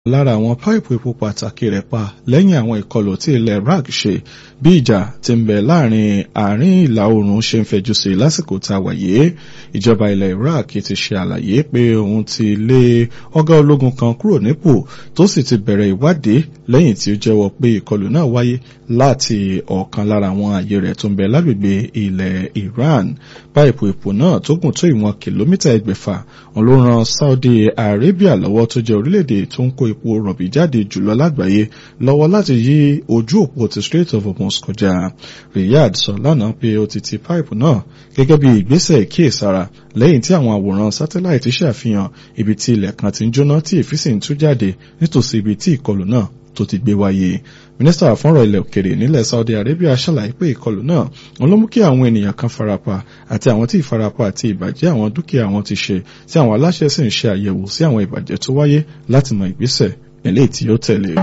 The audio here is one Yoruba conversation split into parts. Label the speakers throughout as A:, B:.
A: lára àwọn páìpù epo pàtàkì rẹ̀ pa lẹ́yìn àwọn ìkọlù tí ilẹ̀ Iraq ṣe bí ìjà ti ń bẹ láàrin àárín ìlà oòrùn ṣe ń fẹjú sí lásìkò tá a wà yìí ìjọba ilẹ̀ Iraq ti ṣe àlàyé pé òun ti lé ọ̀gá ológun kan kúrò nípò tó sì ti bẹ̀rẹ̀ ìwádìí lẹ́yìn tí ó jẹ́wọ́ pé ìkọlù náà wáyé láti ọ̀kan lára àwọn ààyè rẹ̀ tó ń bẹ lágbègbè ilẹ̀ Iran páìpù epo náà tó gùn tó ìwọ̀n kìlómítà ẹgbẹ̀fà òun ló ran Saudi Arabia lọ́wọ́ tó jẹ́ orílẹ̀-èdè tó ń kó epo rọ̀bì jáde jùlọ lágbàáyé lọ́wọ́ láti yí ojú òpó ti Strait of Hormuz kọjá Riyadh sọ lánàá pé ó ti ti páìpù náà gẹ́gẹ́ bí ìgbésẹ̀ ìkíyèsára lẹ́yìn tí àwọn àwòrán sátáláìtì ṣàfihàn ibi tí ilẹ̀ kan ti ń jóná tí èéfín sì ń tú jáde nítòsí ibi tí ìkọlù náà tó ti gbé wáyé mínísítà fọ́nrọ̀ ilẹ̀ òkèrè nílẹ̀ Saudi Arabia ṣàlàyé pé ìkọlù náà wọn ló mú kí àwọn ènìyàn kan farapa àti àwọn tí ìfarapa àti ìbàjẹ́ àwọn dúkìá wọn ti ṣe tí àwọn aláṣẹ sì ń ṣe àyẹ̀wò sí àwọn ìbàjẹ́ tó wáyé láti mọ ìgbésẹ̀ eléyìí tí ó tẹ̀lé.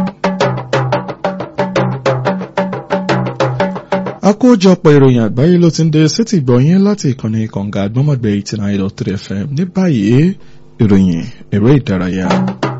A: àkójọpọ̀ ìròyìn àgbáyé ló ti ń dé sétí gbọ̀nyìn láti ìkànnì kànga àgbọ́mọ̀gbẹ́ eighty nine dot three fm ní báyìí ìròyìn eré ìdárayá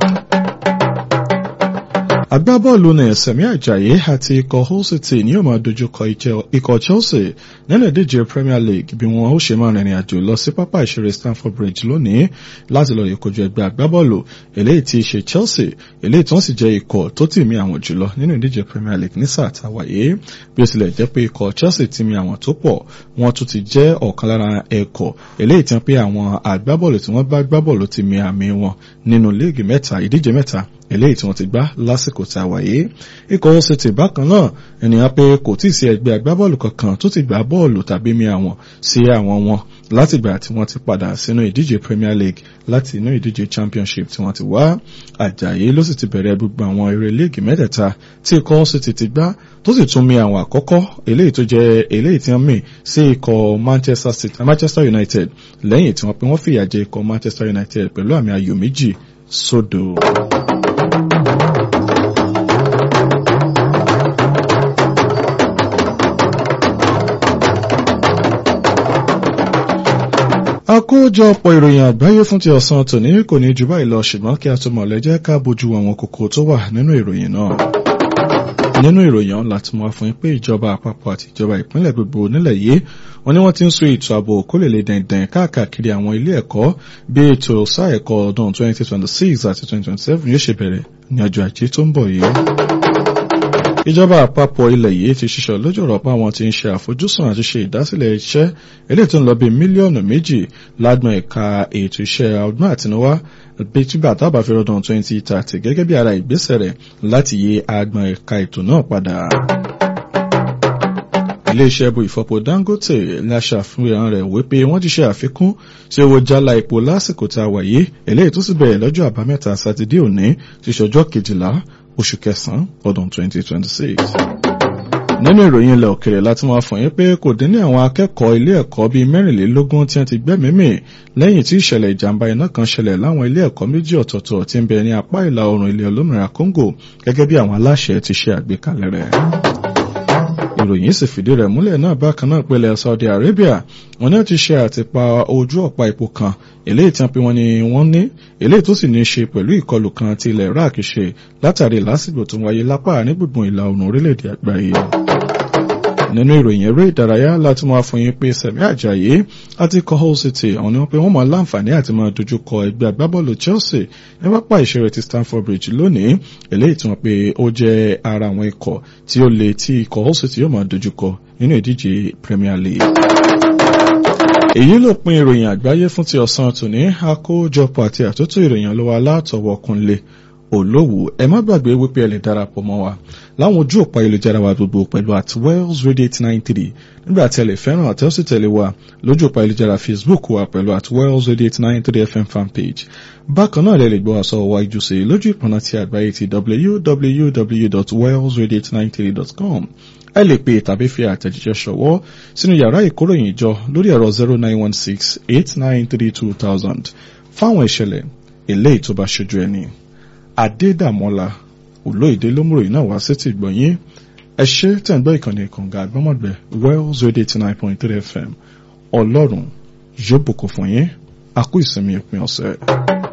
A: agbábọ́ọ̀lù ní Sẹ̀mí Àjàyí àti ikọ̀ Hull City ní yóò máa dojúkọ ikọ̀ Chelsea nínú ìdíje Premier League bí wọn ó ṣe máa rìnrìn àjò lọ sí pápá ìṣeré Stamford Bridge lónìí láti lọ ìkojú ẹgbẹ́ agbábọ́ọ̀lù eléyìí tí í ṣe Chelsea eléyìí tí wọ́n sì jẹ́ ikọ̀ tó tì mí àwọn jùlọ nínú ìdíje Premier League ní sáà táwàyé bí ó tilẹ̀ jẹ́ pé ikọ̀ Chelsea tì mí àwọn tó pọ̀ wọ́n tún ti jẹ́ ọ̀kan lára ẹ̀kọ́ eléyìí tí wọ́n pé àwọn agbábọ́ọ̀lù tí wọ́n bá gbábọ́ọ̀lù ti mí àmì wọn nínú líìgì mẹ́ta ìdíje mẹ́ta eléyìí tí wọ́n ti gbá lásìkò tá a wáyé ikọ̀ ó sì ti bákan náà ènìyàn pé kò tí ì sí ẹgbẹ́ agbábọ́ọ̀lù kankan tó ti gbá bọ́ọ̀lù tàbí mi àwọn sí àwọn wọn látìgbà tí wọ́n ti padà sínú ìdíje Premier League láti inú ìdíje Championship tí wọ́n ti wá Àjàyí ló sì ti bẹ̀rẹ̀ gbogbo àwọn eré líìgì mẹ́tẹ̀ẹ̀ta tí ikọ̀ ó sì ti ti gbá tó sì tún mi àwọn àkọ́kọ́ eléyìí tó jẹ́ eléyìí tí wọ́n mì sí ikọ̀ Manchester City Manchester United lẹ́yìn tí wọ́n pe wọ́n fìyà jẹ ikọ̀ Manchester United pẹ̀lú àmì ayò méjì sódò. àkójọpọ̀ ìròyìn àgbáyé fún ti ọ̀sán tòní kò ní jù báyìí lọ ṣùgbọ́n kí a tó mọ̀ lẹ́jẹ́ ká bójú àwọn kókó tó wà nínú ìròyìn náà. nínú ìròyìn ọ̀hún láti mọ̀ fún yín pé ìjọba àpapọ̀ àti ìjọba ìpínlẹ̀ gbogbo nílẹ̀ yìí wọ́n ní wọ́n ti ń so ètò ààbò kó lè lè dẹ̀ndẹ̀n káàkiri àwọn ilé ẹ̀kọ́ bí ètò sáà ẹ̀kọ́ ọdún 2026 àti 2027 yóò ṣe bẹ̀rẹ̀ ní ọjọ́ ajé tó ń bọ̀ yìí ìjọba àpapọ̀ ilẹ̀ yìí ti ṣiṣọ́ lójú ọ̀rọ̀ pa àwọn tí ń ṣe àfojúsùn àti ṣe ìdásílẹ̀ iṣẹ́ eléyìí tó ń lọ bí mílíọ̀nù méjì lágbọ̀n ẹ̀ka ètò iṣẹ́ ọgbọ́n àtinúwá bí tígbà tábà fi rọdún 2030 gẹ́gẹ́ bí ara ìgbésẹ̀ rẹ̀ láti yí agbọ̀n ẹ̀ka ètò náà padà iléeṣẹ́ bu ìfọpo Dangote ní aṣàfihàn rẹ̀ wípé wọ́n ti ṣe àfikún sí owó jálá epo lásìkò tá a wà yìí eléyìí tó sì bẹ̀rẹ̀ lọ́jọ́ àbámẹ́ta sátidé òní ti ṣọjọ́ kejìlá oṣù kẹsàn-án ọdún 2026. nínú ìròyìn ilẹ̀ òkèrè láti máa fọ̀ yín pé kò dín ní àwọn akẹ́kọ̀ọ́ ilé ẹ̀kọ́ bíi mẹ́rìnlélógún tí wọ́n ti gbẹ́mìí lẹ́yìn tí ìṣẹ̀lẹ̀ ìjàmbá iná kan ṣẹlẹ̀ láwọn ilé ẹ̀kọ́ méjì ọ̀tọ̀ọ̀tọ̀ tí ń bẹ ní apá ìlà oòrùn ilẹ̀ olómìnira Congo gẹ́gẹ́ bí àwọn aláṣẹ ti ṣe àgbékalẹ̀ rẹ̀ ìròyìn sì fìdí rẹ̀ múlẹ̀ náà bákan náà pẹ̀lẹ́ Saudi Arabia wọn náà ti ṣe àtìpa ojú ọ̀pá epo kan eléyìí tí wọ́n pe wọ́n ní wọ́n ní eléyìí tó sì ní í ṣe pẹ̀lú ìkọlù kan tí ilẹ̀ Iraq ṣe látàrí lásìkò tó ń wáyé lápá ní gbùngbùn ìlà oòrùn orílẹ̀-èdè àgbáyé nínú ìròyìn eré ìdárayá láti máa fún yín pé Sẹ̀mí Àjàyí àti ikọ̀ Hull City àwọn ni wọ́n pe wọ́n máa láǹfààní àti máa dojúkọ ẹgbẹ́ agbábọ́ọ̀lù Chelsea ní pápá ìṣeré ti Stamford Bridge lónìí eléyìí tí wọ́n pe ó jẹ́ ara àwọn ikọ̀ tí ó le tí ikọ̀ Hull City yóò máa dojúkọ nínú ìdíje Premier League èyí ló pin ìròyìn àgbáyé fún ti ọ̀sán tòní àkójọpọ̀ àti àtúntò ìròyìn lọ́wọ́ alátọ̀wọ̀ kunlé olówó ẹ má gbàgbé wípé ẹ lè darapọ̀ mọ́ wa láwọn ojú òpó ayélujára wa gbogbo pẹ̀lú at wells radio eight nine three nígbà tí ẹ lè fẹ́ràn àti ó sì tẹ̀lé wa lójú òpó ayélujára facebook wa pẹ̀lú at wells radio eight nine three fm fanpage bákan náà lè lè gbọ́ àṣọ wa ìjùsè lójú ìpọ̀nà ti àgbáyé ti www.wellsradio893.com ẹ lè pè tàbí fi àtẹ̀jíṣẹ́ ṣọwọ́ sínú yàrá ìkóròyìn ìjọ lórí ẹ̀rọ zero nine one six eight nine three two thousand fáwọn ìṣẹ̀lẹ̀ eléyìí tó bá ṣojú ẹni. Adédàmọ́lá olóyèdè lómùròyìn náà wá sétí ìgbọ̀nyín ẹ ṣe tẹ̀ ń gbọ́ ìkànnì kànga àgbọ́mọ̀gbẹ́ Wells Radio eighty nine point three FM ọlọ́run yóò bùkún fún yín a kú ìsinmi òpin ọ̀sẹ̀.